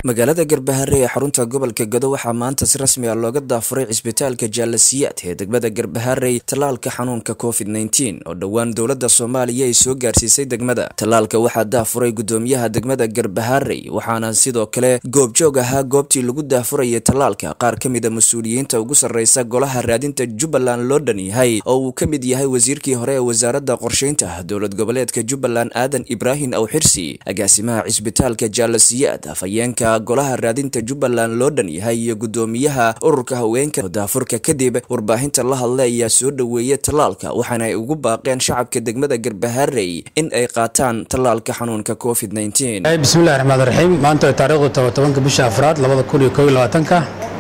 magaalada garbahare ee xarunta gobolka gado waxaa maanta si rasmi ah looga daafuray cisbitaalka jaalasiyaad ee degmada garbaharey tallaalka xanuunka covid nteen oo dhowaan dowladda soomaaliya ay soo gaarsiisay degmada tallaalka waxaa daafuray gudoomiyaha degmada garbaharey waxaana sidoo kale goobjoog ahaa goobtii lagu daafurayay tallaalka qaar ka mida mas-uuliyiinta ugu sarreysa golaha raadinta jubbaland loo dhan yahay oo uu ka mid yahay wasiirkii hore ee wasaaradda qorsheynta dowlad goboleedka jubbaland aadan ibraahim awxirsi agaasimaha cisbitaalka jaalasiyaad afhayeenka golaha raadinta jubbaland loo dhan yahay iyo gudoomiyaha ururka haweenka oo daafurka kadib warbaahinta la hadlay ayaa soo dhoweeyay tallaalka waxaana ay ugu baaqeen shacabka degmada garbaharey in ay qaataan tallaalka xanuunka covid bismillahi raxmaan raxiim maanta way taariikhdu tobanka bisha afraad labada kun iyo kow iyo labaatanka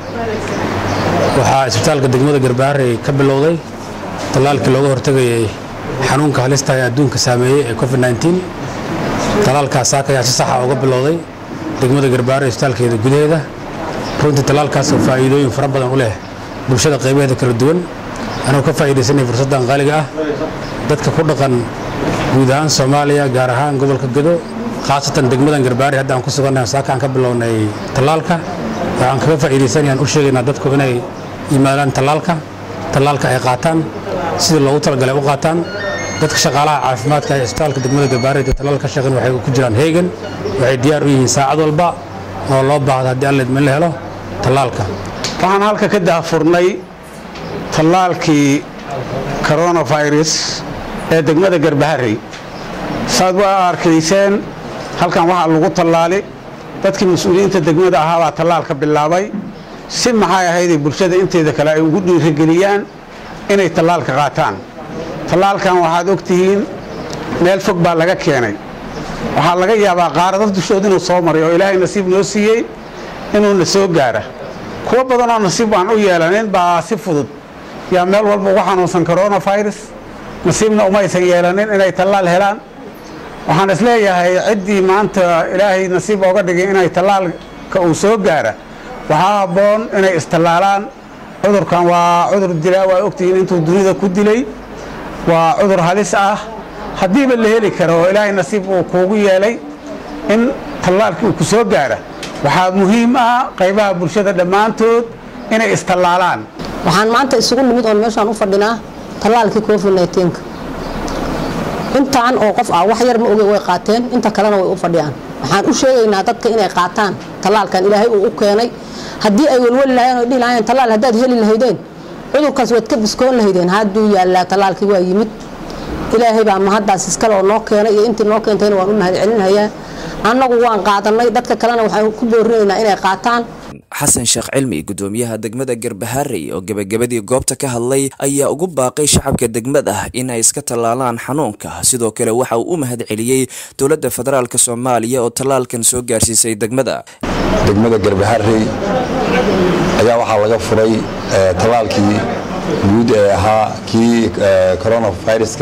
waxaa isbitaalka degmada garbaharey ka bilowday tallaalkii looga hortegayay xanuunka halista ee adduunka saameeyey ee covid nteen tallaalkaas saaka ayaa si saxa uga bilowday degmada garbaharey isbitaalkeeda gudaheeda runtii tallaalkaas oo faa'iidooyin fara badan u leh bulshada qaybaheeda kala duwan anuu ka faa'iidaysanay fursaddan qaaliga ah dadka ku dhaqan guud ahaan soomaaliya gaar ahaan gobolka gado khaasatan degmadan garbaharey hadda aan ku sugannahay saaka aan ka bilownay tallaalka waxaan kaga faa'iidaysanayaan u sheegaynaa dadku inay yimaadaan tallaalka tallaalka ay qaataan sidii loogu talagalay u qaataan dadka shaqaalaha caafimaadka ee isbitaalka degmada garbaharey ee tallaal ka shaqeyn waxay ku jiraan heegan waxay diyaar u yihiin saacad walba oo loo baahdo haddii alla idmin la helo tallaalka waxaan halka ka daafurnay tallaalkii coronavirus ee degmada garbaharey saad waa arkayseen halkan waxaa lagu tallaali dadkii mas-uuliyiinta degmada ahaabaa tallaalka bilaabay si maxay ahayday bulshada inteeda kale ay ugu dhiirigeliyaan inay tallaalka qaataan tallaalkan waxaad og tihiin meel fog baa laga keenay waxaa laga yaabaa qaaradad dushood inuu soo maray oo ilaahay nasiib noo siiyey inuuna soo gaara kuwo badanoo nasiib aan u yeelanin baa si fudud yaa meel walba ugu xanuunsan coronavirus nasiibna umaysan yeelanin inay tallaal helaan waxaan isleeyahay ciddii maanta ilaahay nasiib ooga dhigay inay tallaalka uu soo gaara waxaa habboon inay istallaalaan cudurkan waa cudur dilaa waa ogtihiin intuu dunida ku dilay waa cudur halis ah haddiiba la heli karo oo ilaahay nasiib uu kuugu yeelay in tallaalkii uu ku soo gaara waxaa muhiim ah qaybaha bulshada dhammaantood inay istallaalaan waxaan maanta isugu nimid oon meeshaan u fadhinaa tallaalkii covid neenka intaan oo qof ah wax yar ma oge way qaateen inta kalena way u fadhiyaan waxaan u sheegaynaa dadka inay qaataan tallaalkan ilaahay uu u keenay haddii ay welweli lahayeen oo dhihi lahayeen tallaal haddaad heli lahaydeen cudurkaas waad ka biskoon lahaydeen hadduu yaallaa tallaalkii waa yimid ilaahay baa mahaddaas iskale oo noo keenay iyo intii noo keentayna waan u mahad celinayaa annagu waan qaadanay dadka kalena waxaan ku boorinaynaa inay qaataan xasan sheekh cilmi gudoomiyaha degmada garbaharey oo gebagabadii goobta ka hadlay ayaa ugu baaqay shacabka degmada in ay iska tallaalaan xanuunka sidoo kale waxa uu u mahad celiyey dowladda federaalk soomaaliya oo tallaalkan soo gaarsiisay degmada degmada garbaharey ayaa waxaa laga furay tallaalkii guud ee ahaa kii coronaviruska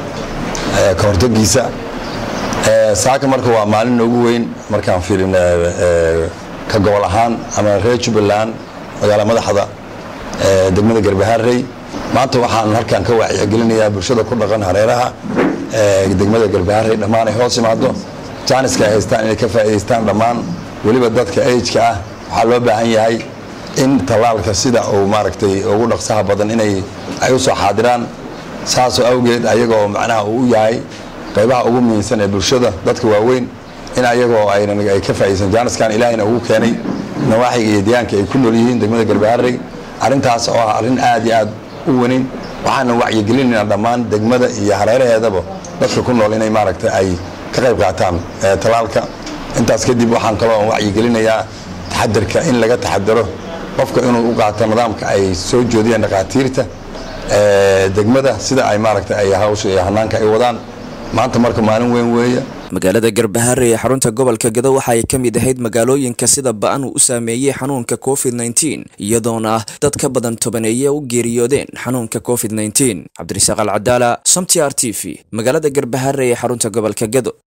ka hortagiisa saaka marka waa maalin noogu weyn markaan fiirin ka gobol ahaan ama reer jubbaland magaala madaxda degmada garbaharey maanta waxaan halkan ka wacyigelinayaa bulshada ku dhaqan hareeraha degmada garbaharey dhammaan ay hoos imaado jaaniska ay haystaan inay ka faa'idaystaan dhammaan weliba dadka ageka ah waxaa loo baahan yahay in tallaalka sida uu maaragtay ugu dhaqsaha badan inay ay u soo xaadiraan saasoo awgeed ayagoo macnaha uu u yahay qaybaha ugu muhiimsan ee bulshada dadka waaweyn in ayagoo ay ka faaidaysan jaaniskan ilaahayna ugu keenay nawaaxiga iyo deegaanka ay ku nool yihiin degmada garbaharey arrintaas oo ah arrin aad iyo aad u weyn waxaana wacyigelinaynaa dhammaan degmada iyo hareeraheedaba dadka ku nool inay maaragtay ay ka qayb qaataan tallaalka intaas kadib waxaan kaloo wacyigelinayaa taxadarka in laga taxadaro qofka inuu u qaato nidaamka ay soo joodiyeen dhakhaatiirta degmada sida ay maaragtay ay hawsha iyo hanaanka ay wadaan maanta marka maalin weyn weeye magaalada garbaharey ee xarunta gobolka gado waxa ay ka mid ahayd magaalooyinka sida ba-an uu u saameeyey xanuunka covid nteen iyadoona dad ka badan tobaneeye u geeriyoodeen xanuunka covid nteen cabdirasaaq alcadaala som t r t v magaalada garbaharey ee xarunta gobolka gado